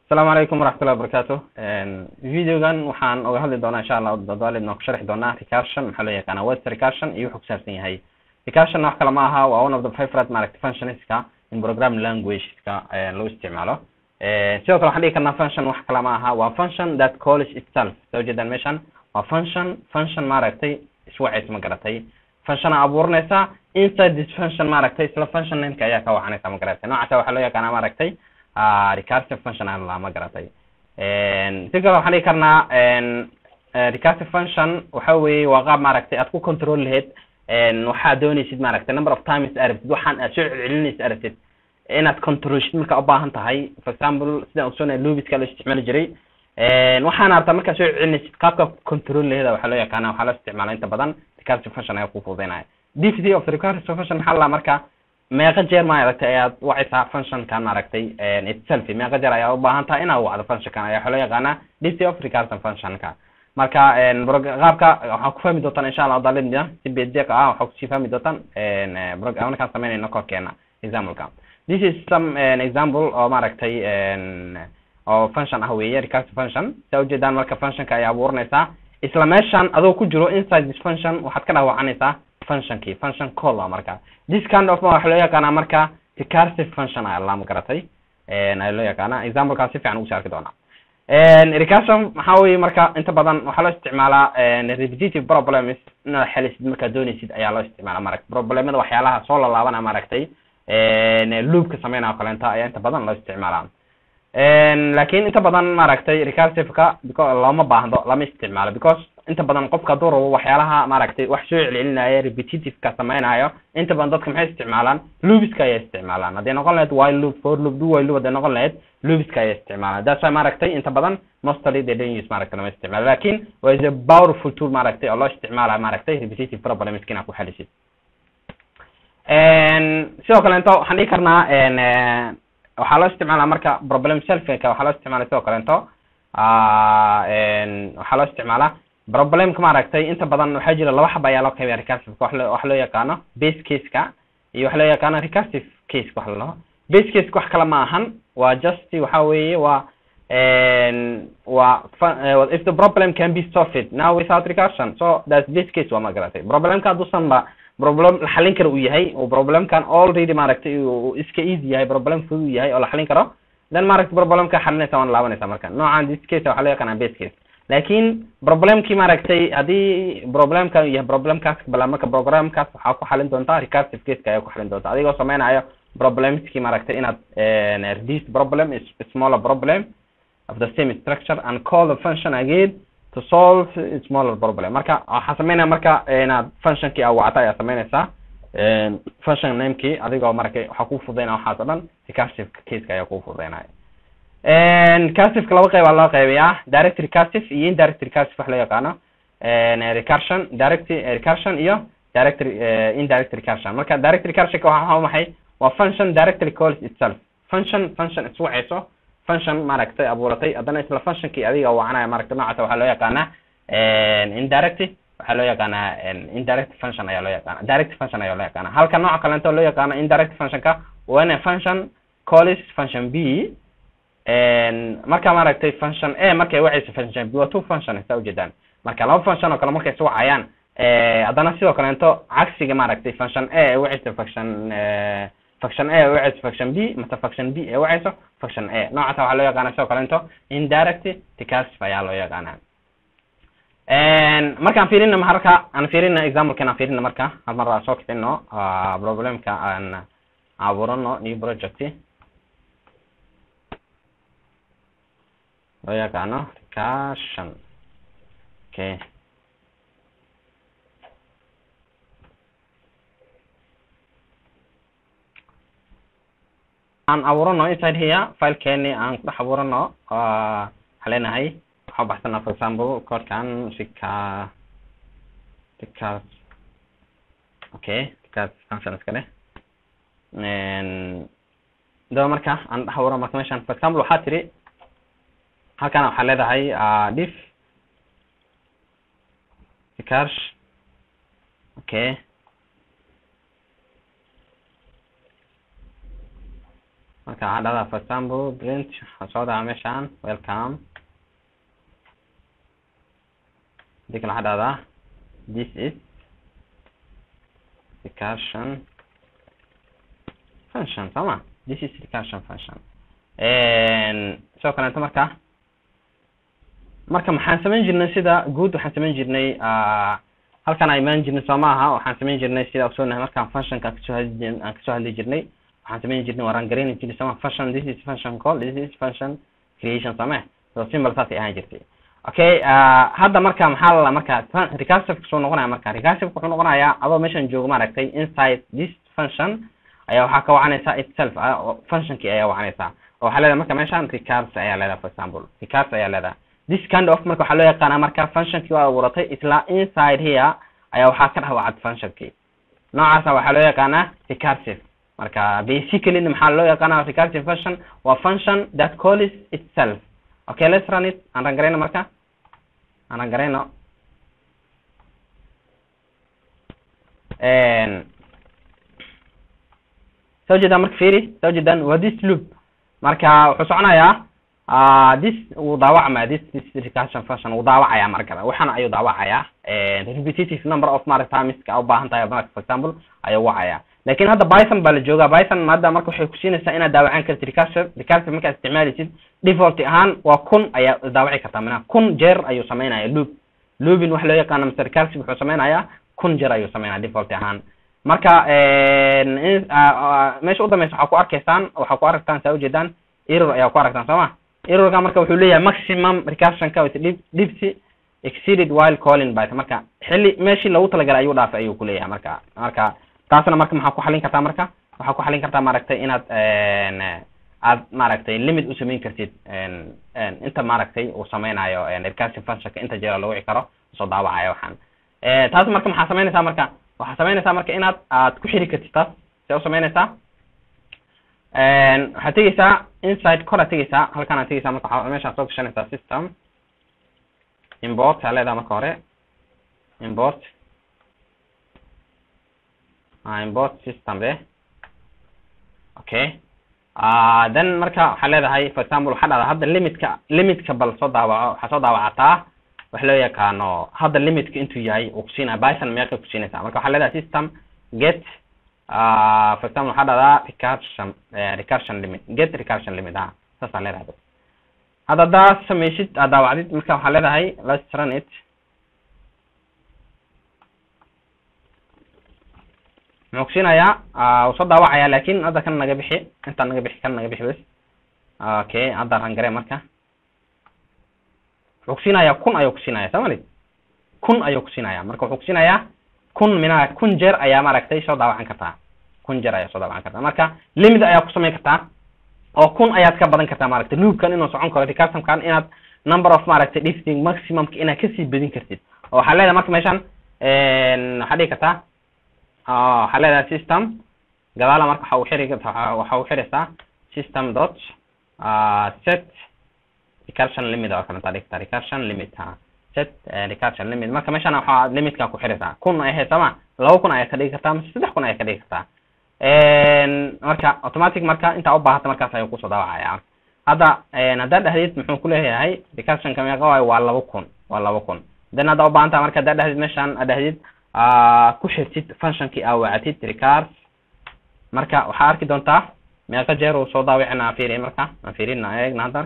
asalaamu calaykum waraxmatullahi wabarakatu videogan waxaan oga hadli doonaa insha allah dadaalid noo ku sharxi doonaa recursion maxaa loo yaqaana west recursion iyo wuxuu kusaabsan yahay recursion wax kale ma aha waa one of the favorite maaragta functionska in program languageska loo isticmaalo sidoo kale waxaan dhigi karnaa function wax kale ma aha waa function that calls itself soo jeedaan meeshan waa function function maaragtay iswacays ma garatay function aa abuuranaysaa inside this function maaragtay isla function nameka ayaa ka wacanaysa ma garatay noocaasa waxaa loo yaqaana maaragtay recursive function aa ma garatay si kale waxaan dhigi karnaa recursive function waxa weeye waa qaab maaragtay aad ku control lahayd waxaad doonaysid maaragtay number of times aragtid waxaan aad soo celcelinaysid aragtid inaad controlshid markaa ubaahan tahay for example sidaan ogsoonay lubiska loo isticmaali jiray waxaana artaa markaa soo celinaysid qaabka control laheeda waxaa loo yaqaana waxaa loo isticmaala inta badan recursive function ayaa ku fududeynaya dvd of the recursive function maxaa la marka meeqa jeer maaragtay ayaad wacaysaa functionkan maaragtay itself meeqa jeer ayaa ubaahan tahay inaad wacdo functionkan ayaa waxaa loo yaqaana dvd of recursive functionka marka qaabka waxaa ku fahmi doontaan insha allah dalida si basic ah waxaa kusii fahmi doontaan markaan sameynayno korkeena exampleka this is some an example oo maaragtay oo function ah weeye recursive function saa ujeedaan marka functionka ayaa abuuranaysaa isla meeshan adoo ku jiro inside this function waxaad ka dhaawacanaysaa functionkii function call a marka this kind of waxa loo yaqaanaa marka recursive function a lama garatay ayaa loo yaqaana examplekaa si fiican ugu soo arki doonaa recursion maxaa weye marka inta badan waxaa loo isticmaalaa repetitive problems inaad xelisid markaad doonaysid ayaa loo isticmaala maragta problemada waxyaalaha soo lalaabana maaragtay loopka sameynao kaleenta ayaa inta badan loo isticmaalaa lakin inta badan maaragtay recursiveka looma baahdo lama isticmaalo because inta badan qofka hadduu rabo waxyaalaha maaragtay wax soo celcelinaya repetitiveka sameynayo inta badan dadka maxay isticmaalaan loobiska ayaa isticmaalaan hadday noqon lahayd while loop for loop do while loop hadday noqon lahayd loobiska ayaa isticmaalaan that's why maaragtay inta badan mostly they don't use maaragtay lama isticmaalo lakin waa is a powerful tool maaragtay oo loo isticmaalayo maaragtay repetitive problemska inaad ku xelisid sidoo kaleento waxaan dhigi karnaa waxaa loo isticmaala marka problem selfinka waxaa loo isticmaala sidoo kaleento waxaa loo isticmaala problemka maaragtay inta badan waxaa jira laba xaba ayaa loo qeybiya recursiveka wax loo wax loo yaqaano base caseka iyo wax loo yaqaano recursive caseka wax la dhaho base caseka wax kale ma ahan waa just waxa weeye waa waa if the problem can be solved now without recursion so that's base case waa ma garatay problemka hadduusan ba problem la xalin karo uu yahay oo problemkan already maaragtay uu iska easy yahay problem fudud yahay oo la xalin karo then maaragtay problemka xalinaysa waana laabanaysa marka noocan this case waxaa loo yaqaana base case lakin problemkii maaragtay haddii problemkan yahay problemkaas bala marka programkaas waxaa ku xalin doontaa recursive caseka ayaa ku xalin doonta adigoo sameynayo problemskii maaragtay inaad reduce problem smaller problem of the same structure and call the function again to solve smaller problem marka waxaa sameynaya marka inaad functionkii a wacta ayaa sameynaysaa function namekii adigoo marka waxaa kuu fududeynaya waxaas o dhan recursive caseka ayaa kuu fududeynaya recursiveka laba qeyb aa loo qeybiyaa direct recursive iyo indirect recursive wax loo yaqaano recursion direct recursion iyo direct indirect recursion marka direct recursionka waa maxay waa function directly calls itself function function iswacayso function maaragtay abuuratay haddana isla functionkii adiga wacanaya maaragtay noocaasa waxaa loo yaqaanaa indirect waxaa loo yaqaanaa indirect function ayaa loo yaqaana direct function ayaa loo yaqaana halka nooca kalento loo yaqaano indirect functionka when a function calls function b marka maaragtay function a markay wacayso function b waa two function saa ujeedaan marka laba function oo kale markay iswacayaan haddana sidoo kaleento cagsiga maaragtay function a ee wacayso function function a ee wacayso function b mase function b ee wacayso function a noocaasa waxaa loo yaqaana sidoo kaleento indirect recursive ayaa loo yaqaana markaan fiirina marka aan fiirina examplekan aan fiirina marka hal mar aan soo kicino problemka aan abuurano new project loo yaqaano recursion okay aan abuurano inside here filekeeni aan kudhex abuurano waxaa leenahay waxaa baxsana for example codekan sika recurs okay recurs function iska leh daba marka aan dhex abuurano marka meshan for example waxaa tiri halkana waxaa leedahay dif recurs okay marka waxaa dhahdaa for example print waxaa soo dhaca meeshaan welcome hadii kale waxaa dhahdaa this is recursion function sooma this is recursion function sidoo kaleeto marka marka maxaan samayn jirnay sida guud waxaan samayn jirnay halkan aan imaan jirnay soo maaha waxaan samayn jirnay sida ogsoonahay markaan functionka aan kasoo hadli aan kasoo hadli jirnay waxaan samayn jirnay waan rangareyn jirnay sama function this is function call this is function creation same so simple saasay ahaan jirtay okay hadda marka maxaa lala marka recursive soo noqonaya marka recursive wuxuu noqonayaa adoo meeshan joogo maaragtay inside this function ayaa waxaa ka wacanaysaa itself functionkii ayaa wacanaysaa oo waxaa leedahay marka meeshan recurse ayaa leedahay for example recurse ayaa leedahay this kind of marka waxaa loo yaqaanaa marka functionkii waa abuuratay isla inside here ayaa waxaa ka dhawacad functionkii noocaasa waxaa loo yaqaanaa recursive marka basically maxaa loo yaqaanaa recursive function waa function that calls itself okay let's run it aan rangareyno marka aan rangareyno soo jeedaan marka fiiri soo jeedaan waa this loop marka wuxuu soconayaa this wuu daawacmaya this this recursion function wuu daawacaya marka waxana ayuu daawacaya repetitive number of maaragta timeska u baahan tahay marka for example ayuu wacaya lakin hadda python baa la joogaa python maada marka waxay kusiinaysaa inaad daawacan kartid recursive recursive markaad isticmaalaysid default ahaan waa kun ayaa daawaci kartaa mana kun jeer ayuu sameynaya loop loopin waxa loo yaqaana mr recursive wuxuu sameynayaa kun jeer ayuu sameynaya default ahaan marka meesha udambeysa waxaa ku arkaysaan waxaa ku aragtaan saa ujeedaan error ayaa ku aragtaan soo ma errorka marka wuxuu leeyahay maximum recursionka with dipsy exceeded while calling byte marka xilli meeshii loogu talagalay ayuu dhaafay ayuu kuleeyahay marka marka taasna marka maxaa ku xalin kartaa marka waxaa ku xalin kartaa maaragtay inaad aad maaragtay limit u samayn kartid inta maaragtay uu sameynayo recursive functionka inta jeera lagu wici karo soo daawacaya waxaan taas marka maxaa samaynaysaa marka waxaa samaynaysaa marka inaad aad ku xiri kartid taas see u samaynaysaa waxaad tegeysaa inside cor aad tegeysaa halkan aad tegeysaa marka waxaa meeshaan soo gashanaysaa system import aa leedaha marka hore import import system de okay then marka waxaa leedahay for example waxaa dhahdaa hadda limitka limitka bal soo daawaco waxaa soo daawacataa wax loo yaqaano hadda limitka intuu yahay uu kusiinaya python meeqay kusiinaysaa marka waxaa leedahay system get for example waxaa dhahdaa recursion recursion limit get recursion limit ha saasaa leedahay hadda haddaa sameysid aad daawacdid marka waxaa leedahay let's run it muxuu kusiinayaa wuu soo daawacaya lakin hadda kan naga bixi intaan naga bixi kan naga bixi bes okay hadda rangare marka wuxuu kusiinayaa kun ayuu kusiinaya soo malid kun ayuu kusiinaya marka wuxuu kusiinayaa kun mina kun jeer ayaa maaragtay soo daawacan kartaa kun jeer ayaa soo daawacan kartaa marka limit ayaa ku samayn kartaa oo kun ayaad ka badan kartaa maaragtay loopkan inuu socon karo recursumkan inaad number of maaragtay difting maximumka inaad kasii badin kartid oo waxaa leedahay marka meeshan waxaa dhigi kartaa waxaa leedahay system gadaala marka waxa uu xiri waxa uu xiraysaa system dot set recursion limit oo kalenta dhigta recursion limit ha set recursion limit marka meeshan waxaa limitka ku xiraysaa kun ay ahayd sama laba kun ayaad ka dhigi kartaa mise saddex kun ayaad ka dhigi kartaa marka automatic marka intaa ubaahato markaas ayuu kusoo daawacaya hadda haddaad dhahdid muxuu kuleeyahay recursionka meeqa waayo waa laba kun waa laba kun then haddaa ubaahantaa marka haddaad dhahdid meeshan aad dhahdid ku xirtid functionkii aa wacatid recars marka waxaa arki doontaa meeqa jeer uu soo daawicina fiiri marka aan fiirina aan eegna hadda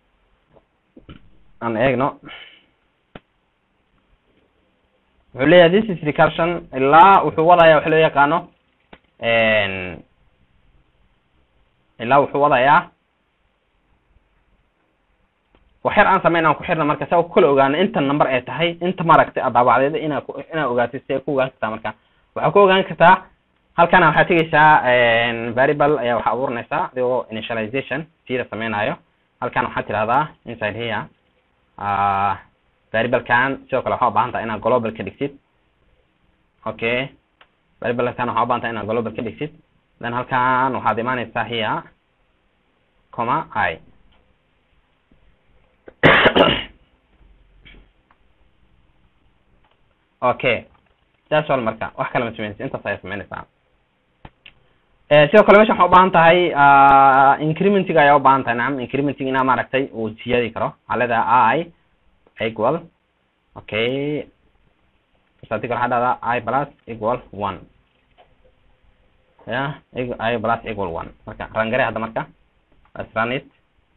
aan eegno wuxuu leeyahay this is recursion ilaa wuxuu wadaya wax loo yaqaano ilaa wuxuu wadayaa waxyar aan sameyn aan ku xirna marka sa kula ogaano inta number ay tahay inta maaragtay daabacdeeda ina inaa ogaatid si ay ku ogaan kartaa marka waxaa ku ogaan kartaa halkana waxaa tegeysaa variable ayaa waxaa abuuranaysaa adigoo initialization sida sameynayo halkan waxaa tidhahdaa inside here variablekan sidoo kale waxaa ubaahan taha inaad global ka dhigtid okay variablekan waxaa ubaahan taha inaad global ka dhigtid then halkan waxaad imaaneysaa here comma i okay that's all marka wax kale ma sameynaysa intaas ayaa sameynaysaa sidoo kale mesha waxaa ubaahan tahay incrementiga ayaa ubaahan tahay nacam incrementing inaa maaragtay uu siyaadi karo waxaa leedahay i equal okay static waxaa dhahdaa i plus equal one ya i plus equal one marka rangare hadda marka let's run it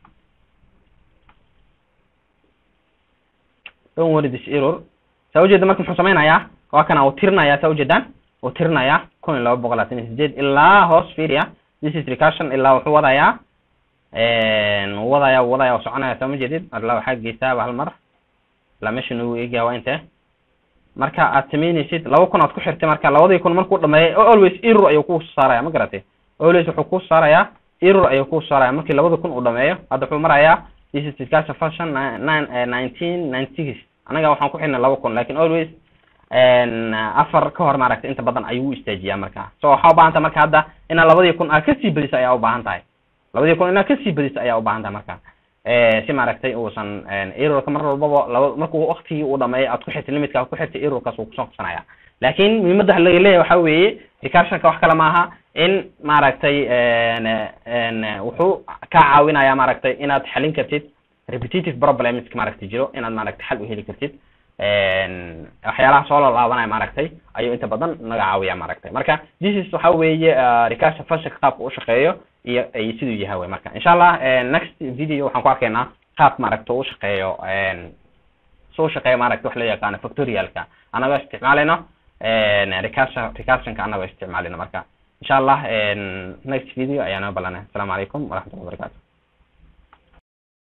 don't worry this error saa ujeeda marka muxuu sameynayaa waa kana uu tirinayaa saa ujeedaan uu tirinayaa kun iyo laba boqol labaatan iyo sideed ilaa hoos fiiriya this is recursion ilaa wuxuu wadayaa wuu wadaya wuu wadaya u soconaya saa ma jeedid ilaa waxaa geystaaba hal mar ilaa meesha nagu eegaya waa intee marka aad sameynaysid laba kun aad ku xirtay marka labadii kun markuu dhameeyay always error ayuu ku saaraya ma garatay always wuxuu ku saarayaa error ayuu ku saaraya markii labada kun uu dhameeyo hadda wuxuu marayaa this is discussion function nine nineteen ninety six anaga waxaan ku xirnay laba kun lakin always afar ka hor maaragtay inta badan ayuu u istaajiyaa marka so waxaa ubaahan tahay marka hadda inaad labadii kun aad kasii bediso ayaa ubaahan tahay labadii kun inaad kasii bediso ayaa ubaahan tahay marka si maaragtay uusan errorka mar walbaba laba markuu waktigii uu dhameeyo aad ku xirtay limitka aad ku xirtay errorkaas wuu kusoo qabsanaya laakin muhiimadda laga leeyahay waxa weeye recursionka wax kale maaha in maaragtay wuxuu ka caawinaya maaragtay inaad xalin kartid repetitive problemska maaragtay jiro inaad maaragtay xal u heli kartid waxyaalaha soo laalaabanaya maaragtay ayuu inta badan naga caawiya maaragtay marka thisis waxa weeye recursion functionka qaabka u shaqeeyo iyo iyo siduu yahay wey marka insha allah next video waxaan ku arkaynaa qaab maaragta u shaqeeyo soo shaqeeyo maaragta wax loo yaqaano factorialka anagoo isticmaalayno recursion recursionka anagoo isticmaalayno marka insha allah next video ayaa noo ballanay assalamu calaykum waraxmatullahi wabarakatu